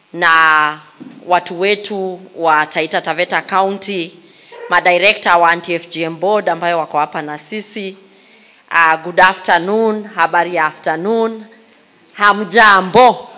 na watu wetu wa Taita Taveta County, madirekta wa anti-FGM board ambayo wako hapa na sisi. Uh, good afternoon, habari ya afternoon. Hamjambo.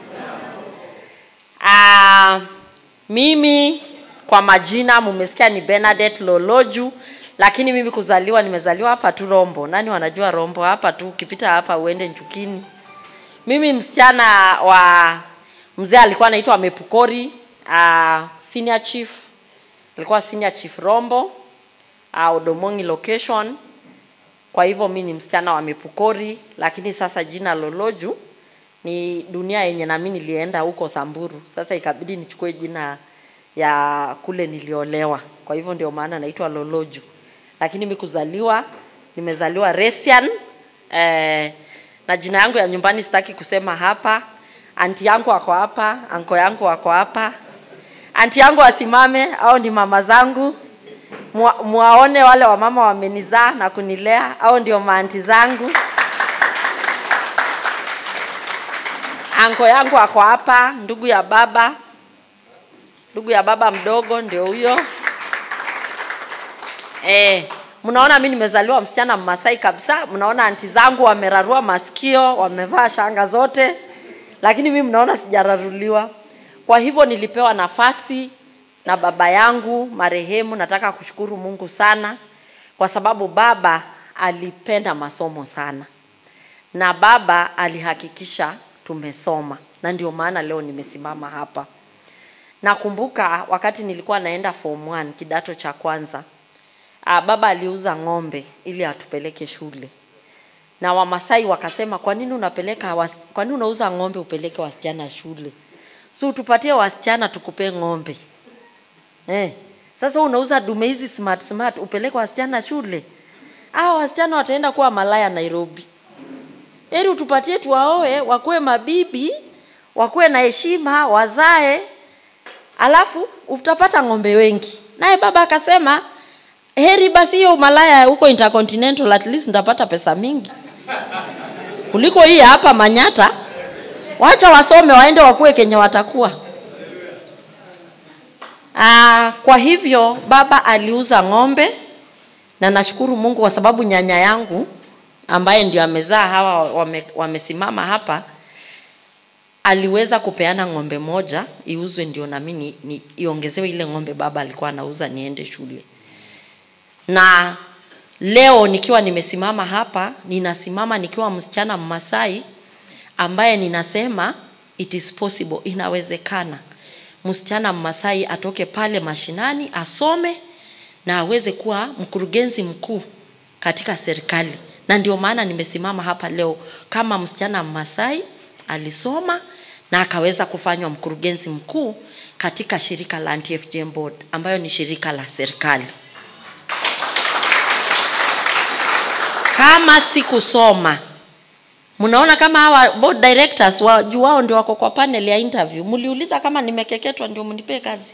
Uh, mimi kwa majina mumesikia ni Bernadette Loloju, lakini mimi kuzaliwa nimezaliwa hapa tu Rombo. Nani wanajua Rombo? Hapa tu ukipita hapa uende Njukini. Mimi msichana wa mzee alikuwa anaitwa Mepukori, uh, senior chief alikuwa senior chief Rombo uh, Odomongi location. Kwa hivyo mi ni msichana wa Mepukori, lakini sasa jina Loloju ni dunia yenye nami nilienda huko Samburu. Sasa ikabidi nichukue jina ya kule niliolewa, kwa hivyo ndio maana naitwa Loloju, lakini mi kuzaliwa nimezaliwa Resian eh, na jina yangu ya nyumbani sitaki kusema hapa. Anti yangu wako hapa, anko yangu wako hapa. Anti yangu asimame, au ni mama zangu Mwa- mwaone wale wamama wamenizaa na kunilea, au ndio maanti zangu. Anko yangu ako hapa, ndugu ya baba, ndugu ya baba mdogo ndio huyo. Eh, mnaona mimi nimezaliwa msichana Mmasai kabisa. Mnaona anti zangu wamerarua masikio, wamevaa shanga zote, lakini mimi mnaona sijararuliwa. Kwa hivyo nilipewa nafasi na baba yangu marehemu. Nataka kushukuru Mungu sana kwa sababu baba alipenda masomo sana na baba alihakikisha tumesoma, na ndio maana leo nimesimama hapa. Nakumbuka wakati nilikuwa naenda form 1 kidato cha kwanza, ah, baba aliuza ng'ombe ili atupeleke shule, na Wamasai wakasema, kwa nini unapeleka was, kwa nini unauza ng'ombe upeleke wasichana shule? Si utupatie wasichana tukupe ng'ombe eh. Sasa unauza dume hizi smart smart upeleke wasichana shule, hao wasichana wataenda kuwa malaya Nairobi. Heri utupatie tuwaoe, wakuwe mabibi, wakuwe na heshima, wazae, alafu utapata ng'ombe wengi. Naye baba akasema heri basi hiyo umalaya huko Intercontinental, at least nitapata pesa mingi kuliko hii ya hapa Manyata. Wacha wasome waende wakuwe kenye watakuwa. Aa, kwa hivyo baba aliuza ng'ombe na nashukuru Mungu kwa sababu nyanya yangu ambaye ndio amezaa hawa wame, wamesimama hapa aliweza kupeana ng'ombe moja iuzwe ndio nami ni, ni, iongezewe ile ng'ombe baba alikuwa anauza niende shule. Na leo nikiwa nimesimama hapa, ninasimama nikiwa msichana Mmasai ambaye ninasema it is possible, inawezekana msichana Mmasai atoke pale mashinani asome na aweze kuwa mkurugenzi mkuu katika serikali, na ndio maana nimesimama hapa leo kama msichana Mmasai alisoma na akaweza kufanywa mkurugenzi mkuu katika shirika la Anti-FGM Board ambayo ni shirika la serikali. Kama sikusoma, mnaona kama hawa board directors wa juu wao ndio wako kwa panel ya interview, mliuliza kama nimekeketwa ndio mnipe kazi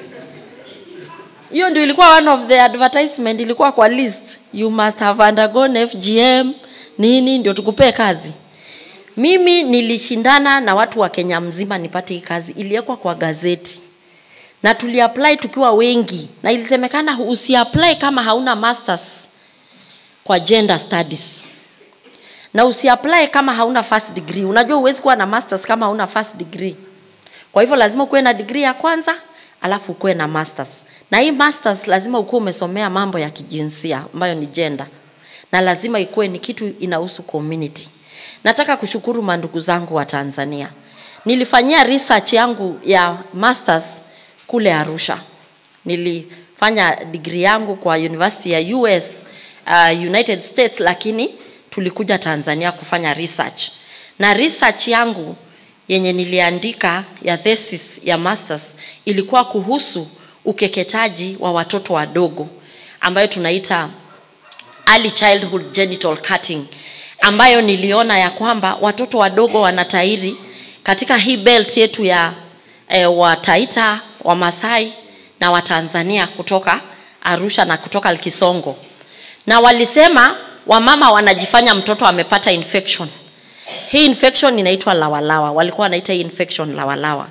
hiyo ndio ilikuwa one of the advertisement ilikuwa kwa list you must have undergone FGM nini ndio tukupee kazi mimi nilishindana na watu wa Kenya mzima nipate hii kazi iliwekwa kwa gazeti na tuliapply tukiwa wengi na ilisemekana usiapply kama hauna masters kwa gender studies na usiapply kama hauna first degree unajua huwezi kuwa na masters kama hauna first degree kwa hivyo lazima ukuwe na degree ya kwanza alafu ukuwe na masters na hii masters lazima ukuwe umesomea mambo ya kijinsia ambayo ni gender na lazima ikuwe ni kitu inahusu community nataka kushukuru mandugu zangu wa tanzania nilifanyia research yangu ya masters kule arusha nilifanya degree yangu kwa university ya us uh, united states lakini tulikuja tanzania kufanya research na research yangu yenye niliandika ya thesis ya masters ilikuwa kuhusu ukeketaji wa watoto wadogo ambayo tunaita early childhood genital cutting ambayo niliona ya kwamba watoto wadogo wanatairi katika hii belt yetu ya e, wataita wamasai na watanzania kutoka arusha na kutoka kisongo na walisema wamama wanajifanya mtoto amepata infection hii infection inaitwa lawalawa walikuwa wanaita hii infection lawalawa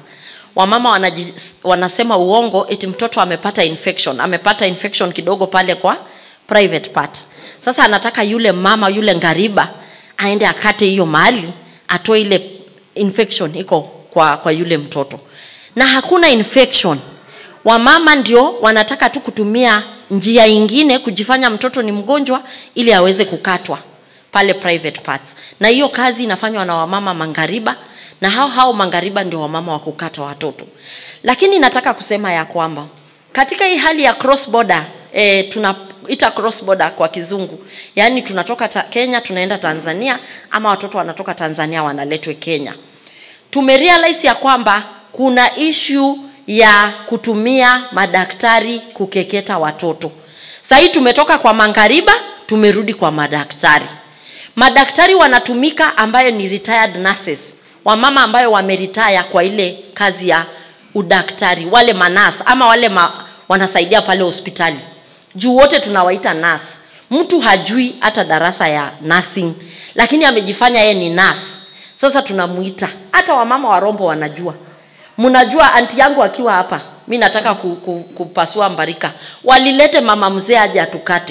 wamama wanaji, wanasema uongo eti mtoto amepata infection amepata infection kidogo pale kwa private part sasa anataka yule mama yule ngariba aende akate hiyo mahali atoe ile infection iko kwa, kwa yule mtoto na hakuna infection wamama ndio wanataka tu kutumia njia ingine kujifanya mtoto ni mgonjwa ili aweze kukatwa pale private parts na hiyo kazi inafanywa na wamama mangariba na hao hao mangariba ndio wamama wa kukata watoto lakini nataka kusema ya kwamba katika hii hali ya cross border e, tunaita cross border kwa kizungu yaani tunatoka ta, kenya tunaenda tanzania ama watoto wanatoka tanzania wanaletwe kenya tumerealize ya kwamba kuna ishu ya kutumia madaktari kukeketa watoto sahii tumetoka kwa mangariba tumerudi kwa madaktari madaktari wanatumika ambayo ni retired nurses wamama ambayo wameritaya kwa ile kazi ya udaktari wale manas ama wale ma, wanasaidia pale hospitali juu wote tunawaita nas mtu hajui hata darasa ya nursing lakini amejifanya yeye ni nas sasa tunamuita hata wamama wa rombo wanajua mnajua anti yangu akiwa hapa mi nataka ku, ku, kupasua mbarika walilete mama mzee aje atukate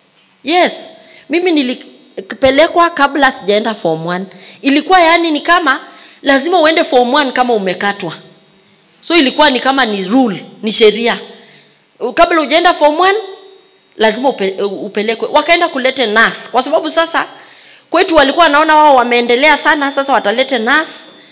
yes mimi nilipelekwa kabla sijaenda form 1 ilikuwa yani ni kama lazima uende form 1 kama umekatwa so ilikuwa ni kama ni rule ni sheria kabla ujaenda form 1 lazima upe, upelekwe wakaenda kulete nas kwa sababu sasa kwetu walikuwa wanaona wao wameendelea sana sasa watalete nas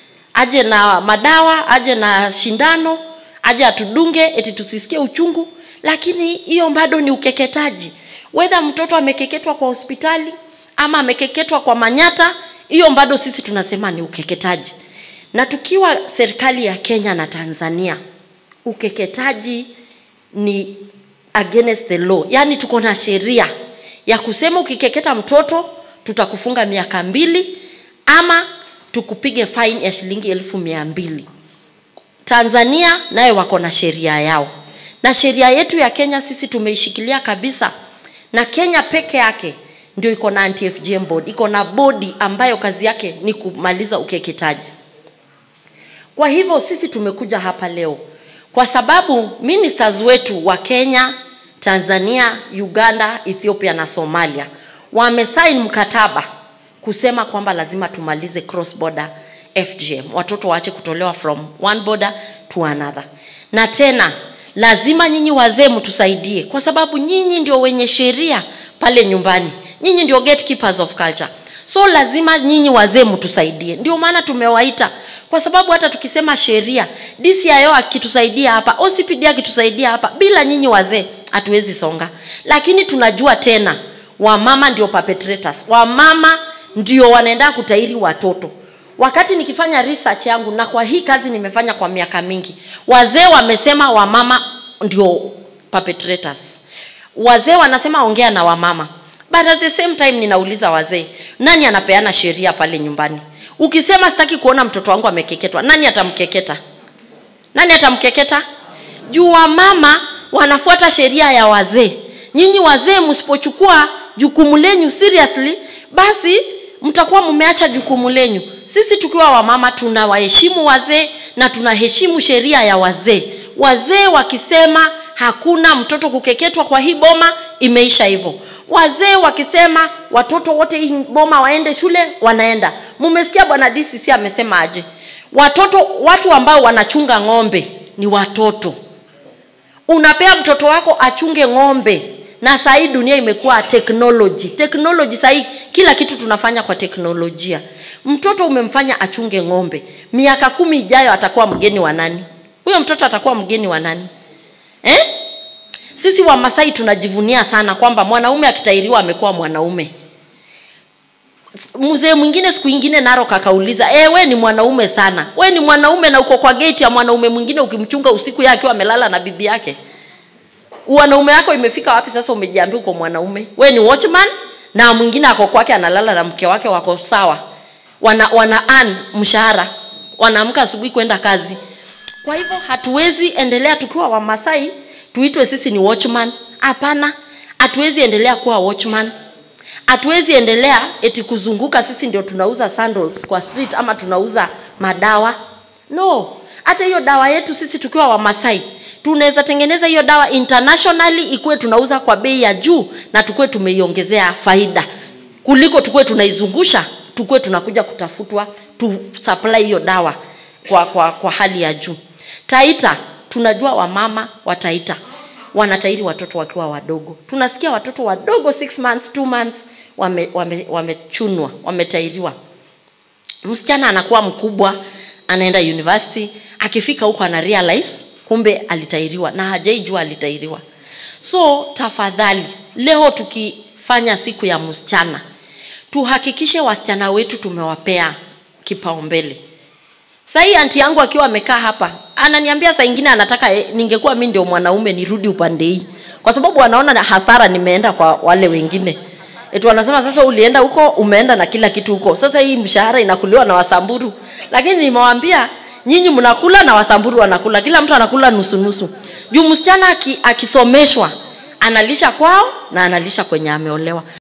aje na madawa aje na shindano aje atudunge eti tusisikie uchungu lakini hiyo bado ni ukeketaji wedha mtoto amekeketwa kwa hospitali ama amekeketwa kwa manyata hiyo bado sisi tunasema ni ukeketaji na tukiwa serikali ya kenya na tanzania ukeketaji ni against the law yaani tuko na sheria ya kusema ukikeketa mtoto tutakufunga miaka mbili ama tukupige fine ya shilingi elfu mia mbili tanzania naye wako na sheria yao na sheria yetu ya kenya sisi tumeishikilia kabisa na kenya peke yake ndio iko na anti-FGM board iko na bodi ambayo kazi yake ni kumaliza ukeketaji kwa hivyo sisi tumekuja hapa leo kwa sababu ministers wetu wa kenya tanzania uganda ethiopia na somalia wamesain mkataba kusema kwamba lazima tumalize cross border fgm watoto waache kutolewa from one border to another na tena lazima nyinyi wazee mtusaidie kwa sababu nyinyi ndio wenye sheria pale nyumbani nyinyi ndio gatekeepers of culture so lazima nyinyi wazee mtusaidie ndio maana tumewaita kwa sababu hata tukisema sheria dcio akitusaidia hapa ocpd akitusaidia hapa bila nyinyi wazee hatuwezi songa lakini tunajua tena wamama ndio perpetrators wamama ndio wanaenda kutairi watoto wakati nikifanya research yangu na kwa hii kazi nimefanya kwa miaka mingi wazee wamesema wamama ndio perpetrators wazee wanasema ongea na wamama but at the same time ninauliza wazee nani anapeana sheria pale nyumbani ukisema sitaki kuona mtoto wangu amekeketwa nani atamkeketa nani atamkeketa juu wamama wanafuata sheria ya wazee nyinyi wazee msipochukua jukumu lenyu seriously basi mtakuwa mmeacha jukumu lenyu sisi tukiwa wamama tunawaheshimu wazee na tunaheshimu sheria ya wazee wazee wakisema hakuna mtoto kukeketwa kwa hii boma imeisha hivyo wazee wakisema watoto wote hii boma waende shule wanaenda mumesikia bwana dcc amesema aje watoto watu ambao wanachunga ng'ombe ni watoto unapea mtoto wako achunge ng'ombe na sahii dunia imekuwa technology technology sahii kila kitu tunafanya kwa teknolojia mtoto umemfanya achunge ng'ombe miaka kumi ijayo atakuwa mgeni wa nani huyo mtoto atakuwa mgeni wa nani eh? sisi wamasai tunajivunia sana kwamba mwanaume akitairiwa amekuwa mwanaume mzee mwingine siku ingine naro kakauliza e, we ni mwanaume sana we ni mwanaume na uko kwa gate ya mwanaume mwingine ukimchunga usiku yake akiwa amelala na bibi yake wanaume yako imefika wapi sasa umejiambia uko mwanaume we ni watchman na mwingine ako kwake analala na mke wake wako sawa wana, wana an mshahara wanaamka asubuhi kwenda kazi kwa hivyo hatuwezi endelea tukiwa wamasai tuitwe sisi ni watchman hapana hatuwezi endelea kuwa watchman hatuwezi endelea eti kuzunguka sisi ndio tunauza sandals kwa street ama tunauza madawa no hata hiyo dawa yetu sisi tukiwa wamasai tunaweza tengeneza hiyo dawa internationally ikuwe tunauza kwa bei ya juu na tukuwe tumeiongezea faida kuliko tukuwe tunaizungusha tukuwe tunakuja kutafutwa tu supply hiyo dawa kwa, kwa, kwa hali ya juu taita tunajua wamama wa taita wanatairi watoto wakiwa wadogo tunasikia watoto wadogo 6 months 2 months wamechunwa wame, wame wametairiwa msichana anakuwa mkubwa anaenda university akifika huko ana realize kumbe alitairiwa na hajaijua alitairiwa so tafadhali leo tukifanya siku ya msichana tuhakikishe wasichana wetu tumewapea kipaumbele sahii anti yangu akiwa amekaa hapa ananiambia saa ingine anataka eh, ningekuwa mi ndio mwanaume nirudi upande hii kwa sababu anaona na hasara nimeenda kwa wale wengine eti wanasema sasa ulienda huko umeenda na kila kitu huko sasa hii mshahara inakuliwa na wasamburu lakini nimewaambia nyinyi mnakula na wasamburu wanakula kila mtu anakula nusu nusu juu msichana aki- akisomeshwa analisha kwao na analisha kwenye ameolewa